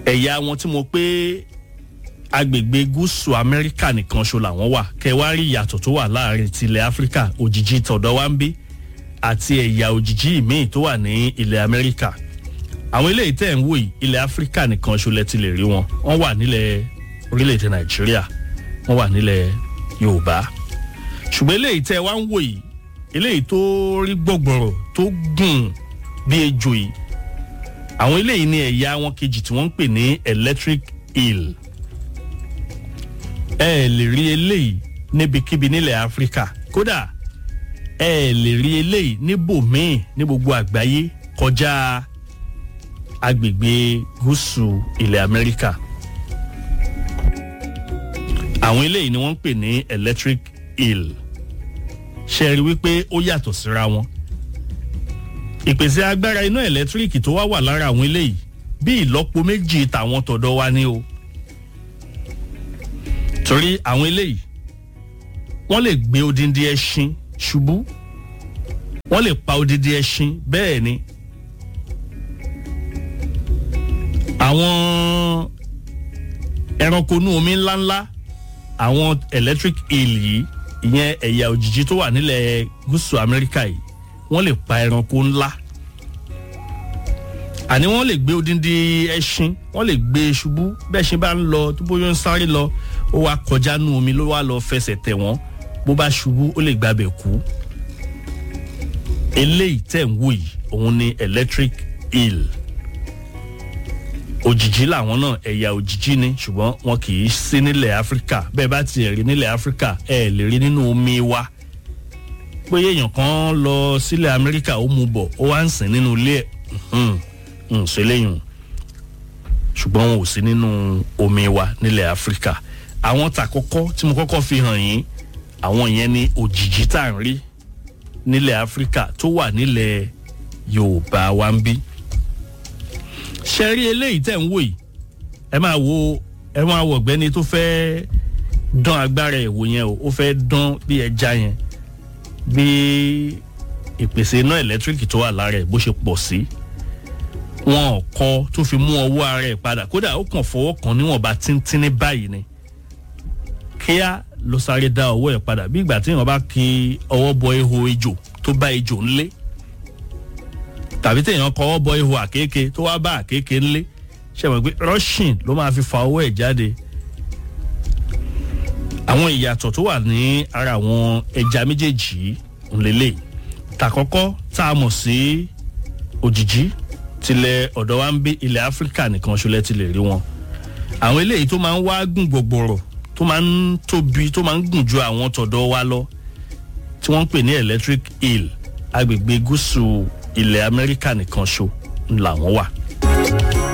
ẹ̀yà wọn tí mo pé agbègbè gúúsù amẹ́ríkà nìkan ṣo làwọn wà kẹwàárí ìyàtọ̀ tó wà láàrin tilẹ̀ áfíríkà òjìji tọ̀dọ̀ wa ń bí àti ẹ̀yà òjìji míì tó wà ní ilẹ̀ amẹ́ríkà àwọn eléyìí tẹ̀ ń wò yìí ilẹ̀ áfíríkà nìkan ṣo lẹ ti lè rí wọn wọ́n wà nílẹ̀ orílẹ̀-èdè nàìjíríà wọ́n wà nílẹ̀ yorùbá ṣùgbọ́n eléyìí tẹ́ wá ń wò yìí eléyìí tó rí gbọ̀gbọ̀rọ̀ tó gùn bí ejò yìí àwọn eléyìí ní ẹ̀yà wọn kejì tí wọ́n ń pè ní electric eel ẹ ẹ lè rí eléyìí níbikíbi nílẹ̀ áfíríkà kódà ẹ ẹ lè rí eléyìí níbòmíì ní gbogbo àgbáyé kọjá agbègbè gúúsù ilẹ̀ amẹ́ríkà àwọn eléyìí ni wọ́n ń pè ní electric eel ṣe rí wípé ó yàtọ̀ síra wọn ìpèsè agbára iná ẹ̀lẹ́tíríkì tó wá wà lára àwọn eléyìí bí ìlọ́po méjì tàwọn tọ̀dọ̀ wa ní o torí àwọn eléyìí wọ́n lè gbé odindi ẹṣin ṣubú wọ́n lè pa odindi ẹṣin bẹ́ẹ̀ ni àwọn ẹranko inú omi ńláńlá àwọn electric eel yìí ìyẹn ẹ̀yà òjìji tó wà nílẹ̀ gúúsù amẹ́ríkà yìí wọ́n lè pa ẹranko ńlá àní wọ́n lè gbé odindi ẹṣin wọ́n lè gbé ṣubú bẹ́ẹ̀ ṣe bá ń lọ tó bóyá ń sáré lọ ó wá kọjá nú omi ló wá lọ fẹsẹ̀ tẹ̀ wọ́n bó bá ṣubú ó lè gbàbẹ̀ kú eléyìí tẹ̀ ń wò yìí òun ni electric eel òjìjí làwọn náà ẹ̀yà òjìjí ni ṣùgbọ́n wọn kì í sí nílẹ̀ áfíríkà bẹ́ẹ̀ bá tiẹ̀ rí nílẹ̀ áfíríkà ẹ̀ lè rí nínú omi wa pé èèyàn kan lọ sílẹ̀ amẹ́ríkà ó mu bọ̀ ó wá ń sìn nínú ilé ẹ̀ ń ṣe léyìn ṣùgbọ́n wọn ò sí nínú omi wa nílẹ̀ áfíríkà àwọn tàkọ́kọ́ tí mo kọ́kọ́ fi hàn yín àwọn yẹn ni òjìjí tá à ń rí nílẹ̀ áfíríkà tó wà nílẹ̀ yorùbá wa ń bí ṣe rí eléyìí tẹ̀ ń wò yìí ẹ máa wo ẹ máa wọ ọ̀gbẹ́ni tó fẹ́ dán agbára ẹ̀ wò yẹn o ó fẹ́ dán bí ẹja yẹn bí ìpèsè iná ẹ̀lẹ́tíríkì tó wà lára ẹ̀ bó ṣe pọ̀ sí wọn ò kọ tó fi mú ọwọ́ ara ẹ̀ padà kódà ó kàn fọwọ́ kan níwọ̀nba tíntín ní báyìí ni kíá ló sáré dá ọwọ́ ẹ̀ padà bí ìgbà tí èèyàn bá ki ọwọ́ bọ ihò ejò tó bá ejò ńlé tàbí téèyàn kọwọ́ bọ ihò àkékè tó wá bá àkékè ńlé ṣe mọ̀ pé russian ló máa fi fa ọwọ́ ẹ̀ jáde àwọn ìyàtọ̀ tó wà ní ara àwọn ẹja méjèèjì ńlẹ́lẹ̀ tàkọ́kọ́ tá a mọ̀ sí òjìjí tilẹ̀ ọ̀dọ̀ wa ń bí ilẹ̀ áfíríkà nìkan ṣọlẹ̀ ti lè rí wọn àwọn eléyìí tó máa ń wá gùn gbogbooro tó máa ń tóbi tó máa ń gùn ju àwọn tọ̀dọ̀ wa lọ tí wọ́n ń pè ní electric eel agbègbè gúúsù ilẹ̀ amẹ́ríkà nìkan ṣo ńlá wọn wà.